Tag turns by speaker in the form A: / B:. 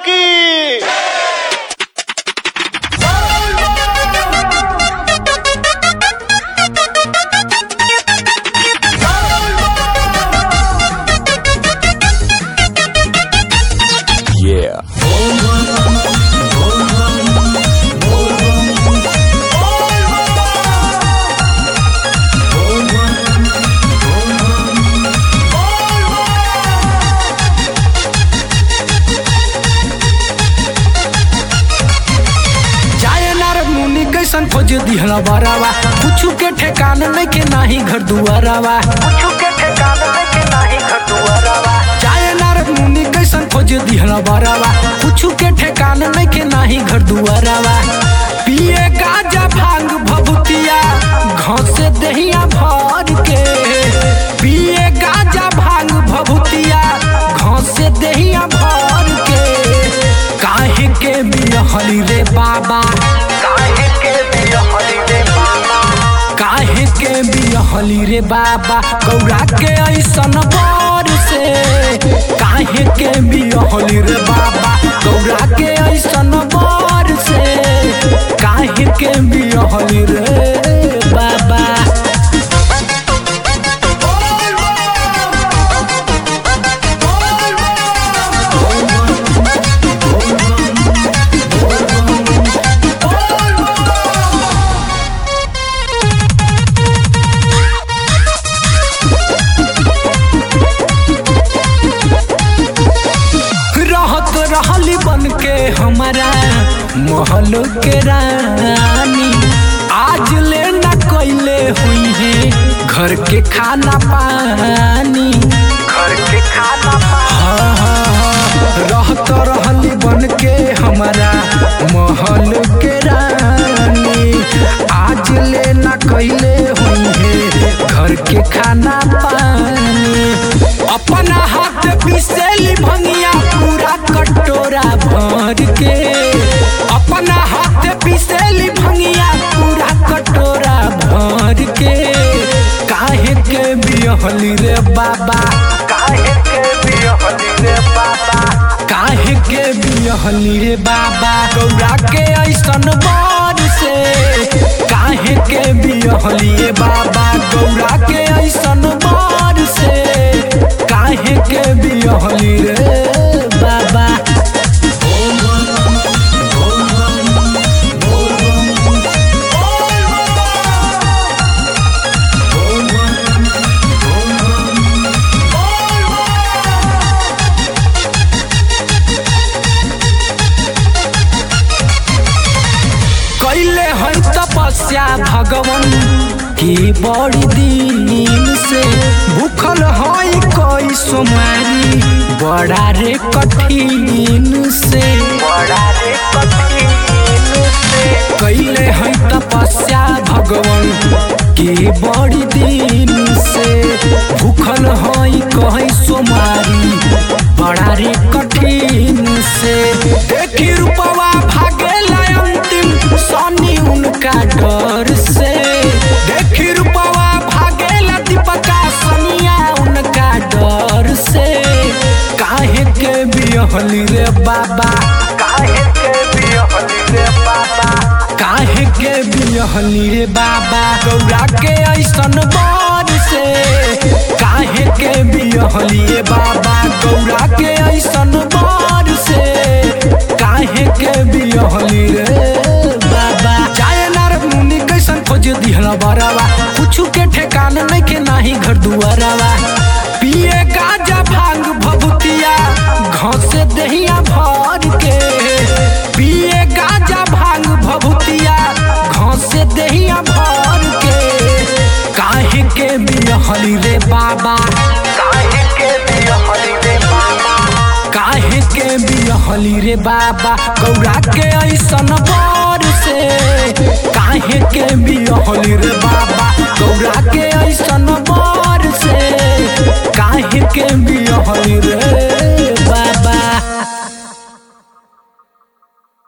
A: की
B: Yeah.
C: जाए नार मुनि कैसन खोज दिहला बरावा कुछु के ठेकान नहीं के नाही घर दुआरावा कुछु के ठेकान नहीं के नाही घर दुआरावा जाए नार मुनि कैसन खोज दिहला बरावा कुछु के ठेकान नहीं के नाही घर दुआरावा पिए गाजा भांग भभूतिया घसे दहिया भर के पिए गाजा भांग भभूतिया घसे दहिया भर के काहे के बिहली रे बाबा काहे के बिहली रे बाबा काहे के बिहली रे बाबा गौरा के ऐसन बर से काहे के बिहली रे बाबा गौरा के ऐसन बर से काहे के बिहली रे बाबा रहत रहली बन के हमारा महल के रानी आज ले न कैले हुई है घर के खाना पानी घर के खाना हाँ, हाँ, हाँ, रहत रहली बन के हमारा महल के रानी आज ले न कैले हुई है घर के खाना पानी अपना हाथ पिसेली भंगिया पूरा कटोरा भर के अपना हाथ पिसेली भंगिया पूरा कटोरा भर के काहे के बिहली रे बाबा काहे के बिहली रे बाबा काहे के बिहली रे बाबा गौरा के ऐसन बर से काहे के बिहली रे बाबा गौरा के ऐसन बर से काहे के बिहली रे बाबा कैले है तपस्या भगवान की बड़ी दिन से भूखल है कोई सोमारी बड़ा रे कठिन से बड़ा रे कठिन से कैले है तपस्या भगवान की बड़ी दिन से भूखल है कहीं सोमारी बड़ा रे कठिन से देखी रूपवा भागेला अंतिम सनी उनका डर से देखी रूपवा भागेला दीपका सनिया उनका डर से काहे के बिहली रे बाबा काहे के बिहली रे बाबा काहे के बिहली रे बाबा गौरा के ऐसन बर से काहे के बिहली रे बाबा गौरा के ऐसन बर से काहे के बिहली रे बाबा जाए नार मुनि कैसन खोज दिहला बरावा कुछु के ठेकान नहीं के नाही घर दुआरावा पिए गाजा भांग भभूतिया घसे दहिया भर के पिए गाजा भांग भभूतिया घसे दहिया भर के काहे के बिहली रे बाबा काहे के बिहली रे बाबा काहे के बिहली रे बाबा गौरा के ऐसन बर से काहे के बिहली रे बाबा गौरा के ऐसन बर से काहे के बिहली